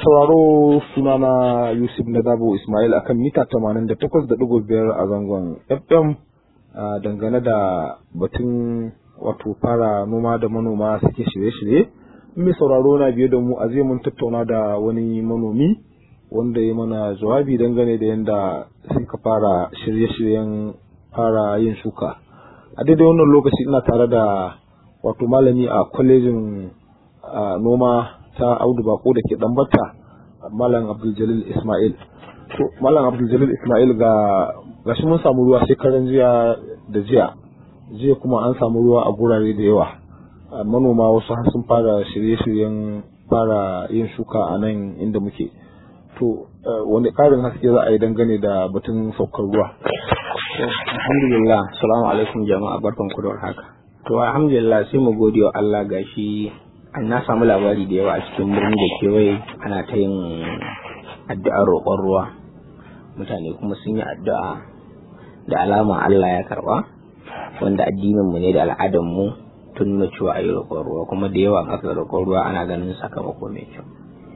sauraro sunana Yusuf Nadabo Ismail akan mita 88.5 a zangon FM dangane da batun wato fara noma da manoma suke shirye-shirye. Mai sauraro na biye da mu a zai mun tattauna da wani manomi wanda ya mana jawabi dangane da yadda suka fara shirye-shiryen fara yin shuka. A daidai wannan lokaci ina tare da wato malami a kwalejin noma ta Audu Bako da ke Dambata Malam Abdul Ismail. To Malam Abdul Ismail ga gashi mun samu ruwa shekaran jiya da jiya. Jiya kuma an samu ruwa a gurare da yawa. Manoma wasu har sun fara shirye-shiryen fara yin shuka a nan inda muke. To wani ƙarin haske za a yi dangane da batun saukar ruwa. Alhamdulillah, salamu alaikum jama'a barkanku da haka. To alhamdulillah sai mu gode wa Allah gashi an na samu labari da yawa a cikin birni da kewaye ana ta yin addu'ar roƙon ruwa mutane kuma sun yi addu'a da alama Allah ya karba wanda addinin mu ne da al'adar mu tun nuna cewa ayi roƙon ruwa kuma da yawa aka roƙon ruwa ana ganin sakamako mai kyau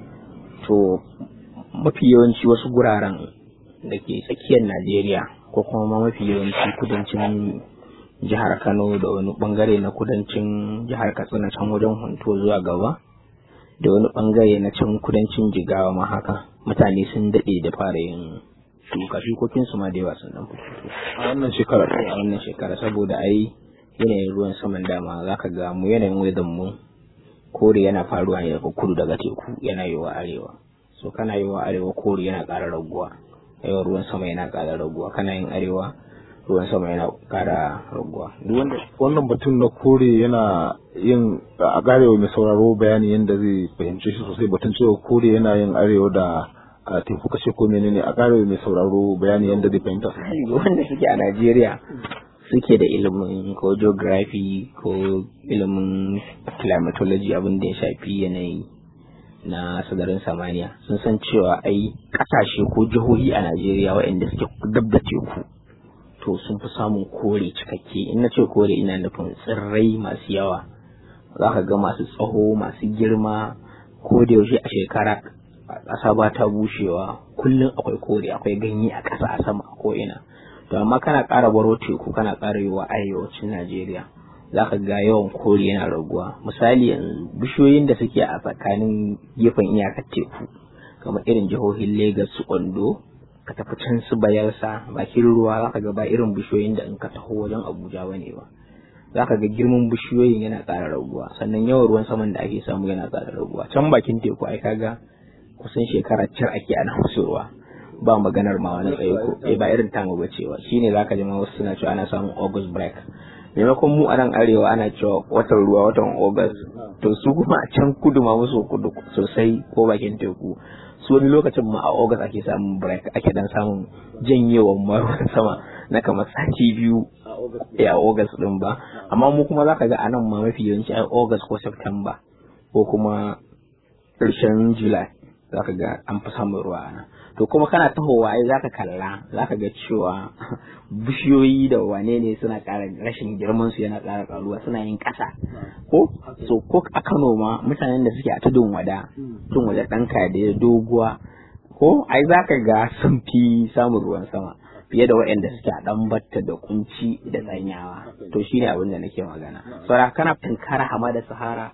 to mafi yawanci wasu guraren da ke tsakiyar Najeriya ko kuma mafi yawanci kudancin jihar Kano da wani bangare na kudancin jihar Katsina can wajen Hunto zuwa gaba da wani bangare na can kudancin Jigawa ma haka mutane sun daɗe da fara yin shuka shukokin su ma da yawa sun dan fito A wannan shekara. a wannan shekara saboda ai yanayin ruwan saman dama zaka ga mu yanayin wedan mu kore yana faruwa ne daga kudu daga teku yana yiwa arewa so kana yiwa arewa kore yana ƙara raguwa yawan ruwan sama yana ƙara raguwa kana yin arewa ruwan sama yana kara raguwa Duk wanda wannan batun na kore yana yin a garewa mai sauraro bayani yadda zai fahimce shi sosai batun cewa kore yana yin arewa da a teku kashe ko menene a garewa mai sauraro bayani yadda zai fahimta sosai. wanda suke a Najeriya suke da ilimin ko geography ko ilimin climatology abin da ya shafi yanayi na sadarin samaniya sun san cewa ai kasashe ko jihohi a Najeriya waɗanda suke dab da teku to sun fi samun kore cikakke in na ce kore ina nufin tsirrai masu yawa za ka ga masu tsaho masu girma ko da yaushe a shekara ƙasa ba ta bushewa kullum akwai kore akwai ganye a ƙasa a sama a ko'ina to amma kana ƙara baro teku kana ƙara yi wa arewacin najeriya za ka ga yawan kore yana raguwa misali yanzu bishiyoyin da suke a tsakanin gefen iyakar teku kamar irin jihohin Legas su Ondo ka tafi can su bayarsa bakin ruwa za ka ga ba irin bishiyoyin da in ka taho wajen abuja ba ne ba za ka ga girman bishiyoyin yana ƙara raguwa sannan yawan ruwan saman da ake samu yana ƙara raguwa can bakin teku ai kaga kusan shekara cir ake ana musu ruwa ba maganar ma wani tsaye ko eh ba irin tamu ba cewa shine zaka ji ma wasu suna cewa ana samun august break maimakon mu a nan arewa ana cewa watan ruwa watan august to su kuma a can kudu ma musu kudu sosai ko bakin teku su wani lokacin ma a August ake samun break ake dan samun janyewan ruwan sama na kamar sati biyu a August din ba amma mu kuma zaka ga anan ma mafi yawanci a August ko September ko kuma ƙarshen July zaka ga an fi samun ruwa ana to kuma kana tahowa ai zaka kalla zaka ga cewa bishiyoyi da wane ne suna ƙara rashin girman su yana ƙara ƙaruwa suna yin ƙasa ko so ko a Kano ma mutanen da suke a tudun wada tudun wada ɗan da doguwa ko ai zaka ga sun fi samun ruwan sama fiye da waɗanda suke a ɗan batta da kunci da tsanyawa to shine abin da nake magana saboda kana tunkara hamada sahara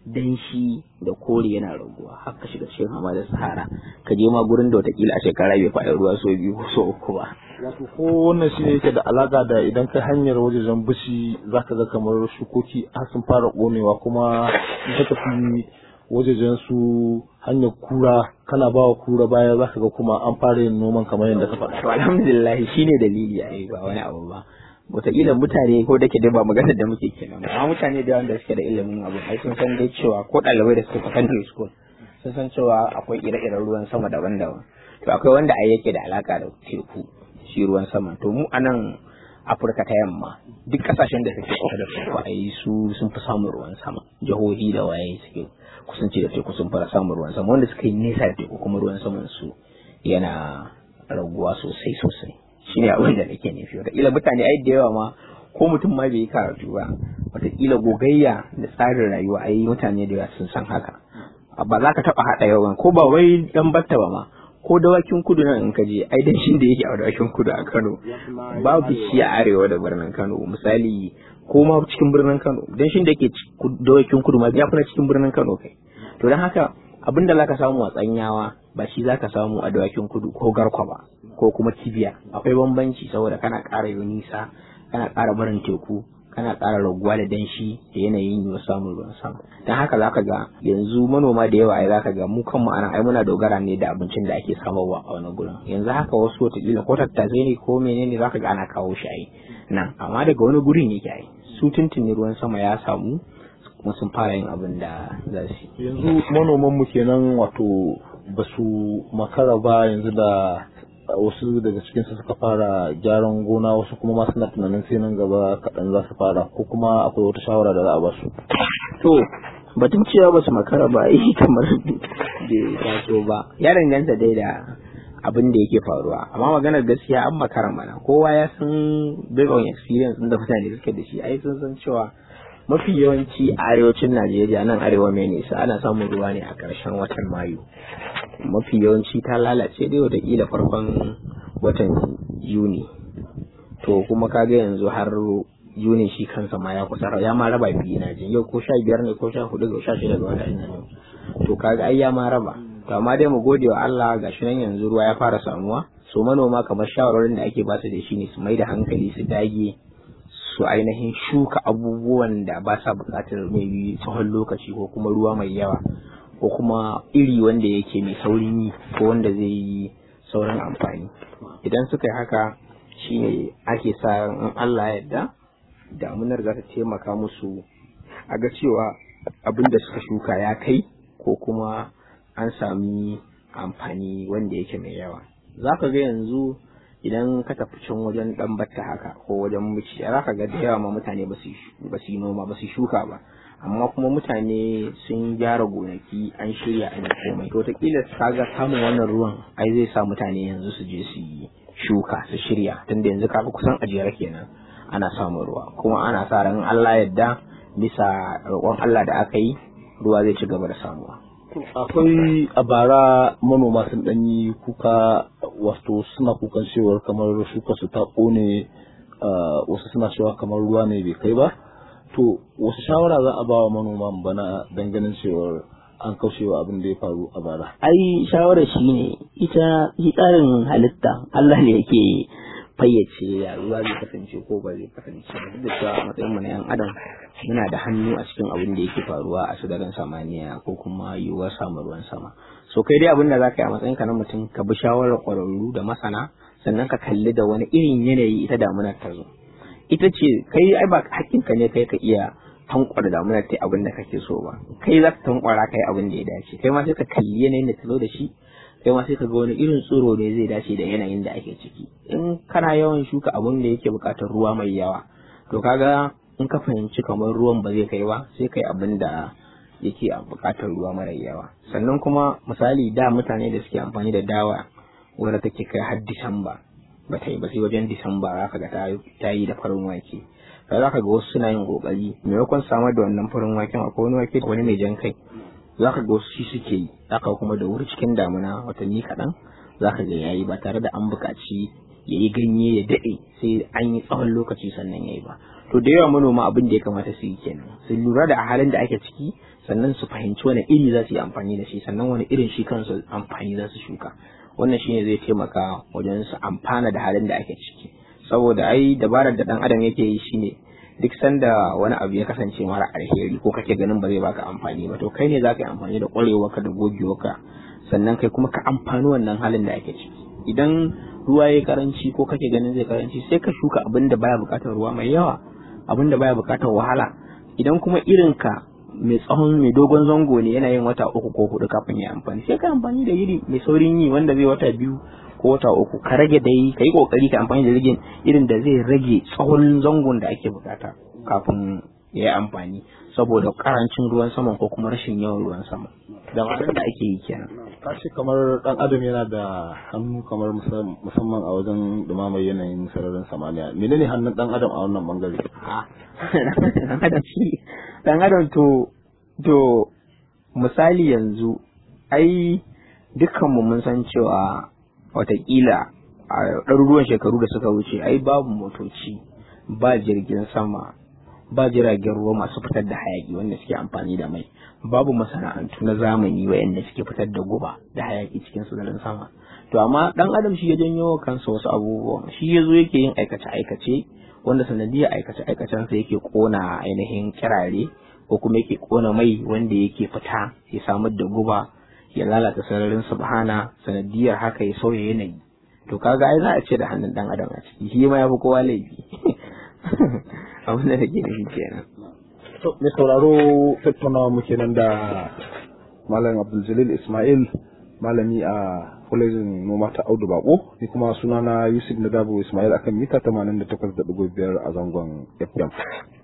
danshi da kore yana raguwa har ka shiga cikin hamadar sahara ka je ma gurin da watakila a shekara bai faɗi ruwa so biyu ko so uku ba Wato ko wannan shi ne yake da alaka da idan ka hanyar wajejen bishi za ka ga kamar shukoki har sun fara ƙonewa kuma in ka tafi wajejen su hanyar kura kana ba wa kura baya za ka ga kuma an fara yin noman kamar yadda ka faɗa. to alhamdulillah shine dalili a ba wani abu ba wataƙila mutane ko da ke dai ba maganar da muke kenan ba amma mutane da wanda suke da ilimin abu ai sun san dai cewa ko ɗalibai da suke secondary school sun san cewa akwai ire-iren ruwan sama daban-daban to akwai wanda ai yake da alaka da teku shi ruwan sama to mu anan Afirka ta yamma duk kasashen da suke kusa da teku ai su sun fi samun ruwan sama jihohi da waye suke kusanci da teku sun fara samun ruwan sama wanda suka yi nesa da teku kuma ruwan saman su yana raguwa sosai sosai shine abin da nake nufi wataƙila mutane ai da yawa ma ko mutum ma bai yi karatu ba wataƙila gogayya da tsarin rayuwa ai mutane da yawa sun san haka ba za ka taɓa haɗa yawan ko ba wai dan batta ba ma ko dawakin kudu nan in ka je ai danshin da yake a dawakin kudu a Kano babu shi a arewa da birnin Kano misali ko ma cikin birnin Kano danshin da yake dawakin kudu ma ya fi cikin birnin Kano kai to don haka abin da zaka samu a tsanyawa ba shi zaka samu a dawakin kudu ko garkwa ba ko kuma kibiya akwai bambanci saboda kana ƙara yi nisa kana ƙara barin teku kana ƙara raguwa da danshi da yanayin yiwuwar samun ruwan sama don haka zaka ga yanzu manoma da yawa ai zaka ga mu kanmu anan ai muna dogara ne da abincin da ake samarwa a wani gurin yanzu haka wasu wataƙila ko tattasai ne ko menene zaka ga ana kawo shi ai nan amma daga wani gurin yake ai su tuntuni ruwan sama ya samu kuma sun fara yin abin da za su yanzu manoman mu kenan wato ba su makara ba yanzu da wasu daga cikin su suka fara gyaran gona wasu kuma ma suna tunanin sai nan gaba kaɗan za su fara ko kuma akwai wata shawara da za a ba su. To batun cewa ba su makara ba yi kamar bai taso ba ya danganta dai da abin da yake faruwa amma maganar gaskiya an makara mana kowa ya san based on experience da mutane suke da shi ai sun san cewa mafi yawanci a arewacin Najeriya nan arewa mai nisa ana samun ruwa ne a ƙarshen watan Mayu mafi yawanci ta lalace dai watakila farkon watan Yuni to kuma kaga yanzu har Yuni shi kansa ma ya kusa ya ma raba biyu na jin yau ko sha biyar ne ko sha hudu ga sha shida ga watan nan to kaga ai ya ma raba to amma dai mu gode wa Allah gashi nan yanzu ruwa ya fara samuwa so manoma kamar shawarorin da ake basu da shi ne su mai da hankali su dage su ainihin shuka abubuwan da ba sa buƙatar mai tsawon lokaci ko kuma ruwa mai yawa ko kuma iri wanda yake mai saurin yi ko wanda zai yi saurin amfani idan suka yi haka shine ake sa in Allah yadda damunar za ta taimaka musu a ga cewa abin da suka shuka ya kai ko kuma an sami amfani wanda yake mai yawa za ka ga yanzu idan ka tafi can wajen dan batta haka ko wajen muci za ka ga da yawa ma mutane ba su yi noma ba su shuka ba amma kuma mutane sun gyara gonaki an shirya an yi komai to taƙila kaga samun wannan ruwan ai zai sa mutane yanzu su je su yi shuka su shirya tunda yanzu kaga kusan ajiyar kenan ana samun ruwa kuma ana sa ran Allah yadda bisa roƙon Allah da aka yi ruwa zai ci gaba da samuwa akwai a bara manoma sun ɗan yi kuka wato suna kukan cewar kamar shuka su ta ƙone wasu suna cewa kamar ruwa ne bai kai ba to wasu shawara za a ba wa manoma bana ganin cewar an kaushewa abin da ya faru a bara ai shawarar shi ne ita shi tsarin halitta Allah ne yake fayyace ya ruwa zai kasance ko ba zai kasance duk da cewa a matsayin mu na yan adam muna da hannu a cikin abin da yake faruwa a sadarin samaniya ko kuma yiwuwar samun ruwan sama so kai dai abin da za ka yi a matsayin ka na mutum ka bi shawarar ƙwararru da masana sannan ka kalli da wani irin yanayi ita damunar ta zo ita ce kai ai ba hakkinka ne kai ka iya tankwara damunar ta abin da kake so ba kai za ka tankwara kai abin da ya dace kai ma sai ka kalli yanayin da ta zo da shi kai ma sai ka ga wani irin tsoro ne zai dace da yanayin da ake ciki in kana yawan shuka abun da yake buƙatar ruwa mai yawa to kaga in ka fahimci kamar ruwan ba zai kai ba sai kai abin da yake buƙatar ruwa mara yawa sannan kuma misali da mutane da suke amfani da dawa wadda take kai har disamba ba ta yi ba sai wajen disamba za ka ga ta yi da farin wake sai za ka ga wasu suna yin kokari maimakon samar da wannan farin waken akwai wani wake wani mai jan kai za ka ga wasu shi suke yi za ka kuma da wuri cikin damuna watanni kaɗan za ka ga yayi ba tare da an buƙaci ya yi ganye ya daɗe sai an yi tsawon lokaci sannan ya yi ba to da yawa manoma abin da ya kamata su yi kenan su lura da halin da ake ciki sannan su fahimci wani iri za su yi amfani da shi sannan wani irin shi kansu amfani za su shuka wannan shine zai taimaka wajen su amfana da halin da ake ciki saboda ai dabarar da dan adam yake yi shine duk sanda wani abu ya kasance mara alheri ko kake ganin ba zai baka amfani ba to kai ne zaka yi amfani da ƙwarewarka da gogewarka sannan kai kuma ka amfani wannan halin da ake ciki idan ruwa ya karanci ko kake ganin zai karanci sai ka shuka abin da baya buƙatar ruwa mai yawa abin da baya buƙatar wahala idan kuma irin ka mai tsawon mai dogon zango ne yana yin wata uku ko hudu kafin ya amfani sai ka amfani da iri mai saurin yi wanda zai wata biyu ko wata uku ka rage dai ka yi kokari ka amfani da rigin irin da zai rage tsawon zangon da ake bukata kafin ya yi amfani saboda karancin ruwan sama ko kuma rashin yawan ruwan sama da da ake yi kenan ka ce kamar dan adam yana da hannu kamar musamman a wajen dumamar yanayin sararin samaniya menene hannun dan adam a wannan bangare dan adam shi dan adam to to misali yanzu ai dukkanmu mun san cewa watakila a ɗaruruwan shekaru da suka wuce ai babu motoci ba jirgin sama ba jiragen ruwa masu fitar da hayaki wanda suke amfani da mai babu masana'antu na zamani wayanda suke fitar da guba da hayaki cikin sararin sama to amma dan adam shi ya janyo kansa wasu abubuwan shi ya zo yake yin aikace aikace wanda sanadiyar aikace aikacen sa yake kona ainihin kirare ko kuma yake kona mai wanda yake fita ya samar da guba ya lalata sararin subhana sanadiyar haka ya sauya yanayi to kaga ai za a ce da hannun dan adam a ciki shi ma ya fi kowa laifi abin da nake nufi kenan to mai sauraro tattaunawa muke nan da malam abdul ismail malami a kwalejin noma ta audu bako ni kuma sunana yusuf nadabo ismail akan mita 88.5 a zangon fm